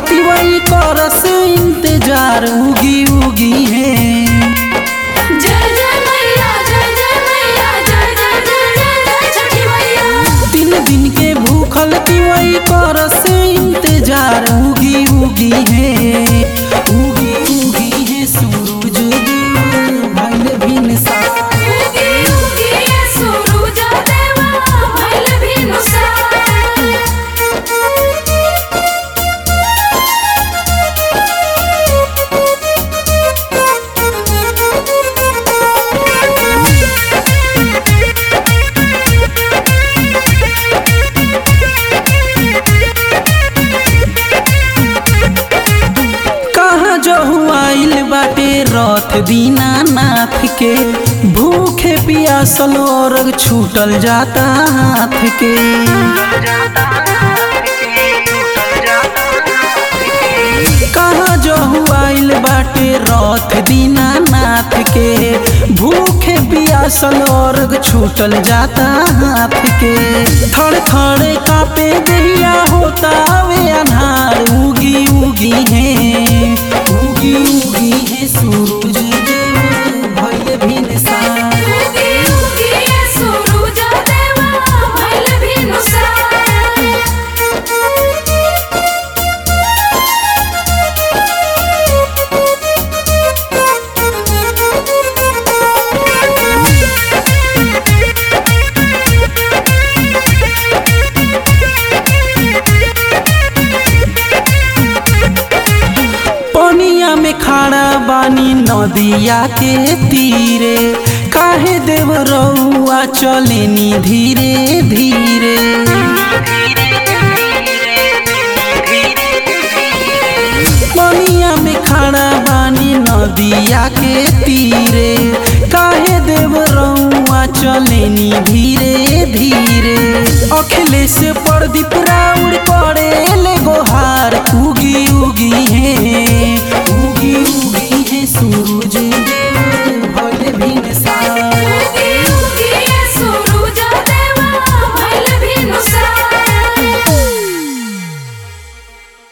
तिवई करस इंतजार उगी उगी है जय जय मैया जय जय मैया जय जय जय जय जय छठी मैया तीन दिन के भूखल तिवई करस इंतजार उगी उगी है उगी उगी है सूरज देव भइल भिन सा उगी उगी ये सूरज देवा भइल भिनुसार कहाँ जो आइल बाटे रथ दीनानाथ के भूखे पियासल और छूटल जाता हाथ के कहाँ जो आइल बाटे रथ दीनानाथ के भूखे पियासल और छूटल जाता हाथ के थड़ थड़ कापे दहिया होता वे अनार उगी उगी है उगी उगी है सूरज देव भइल भिन सार उगी उगी ये सूरज देवा भइल भिनुसार पनिया में खड़ा बानी नदिया के तीरे काहे देव रउआ चलेनी धीरे धीरे पनिया में खड़ा बानी नदिया के तीरे काहे देव रउआ चलेनी धीरे धीरे अखिलेश प्रदीप राव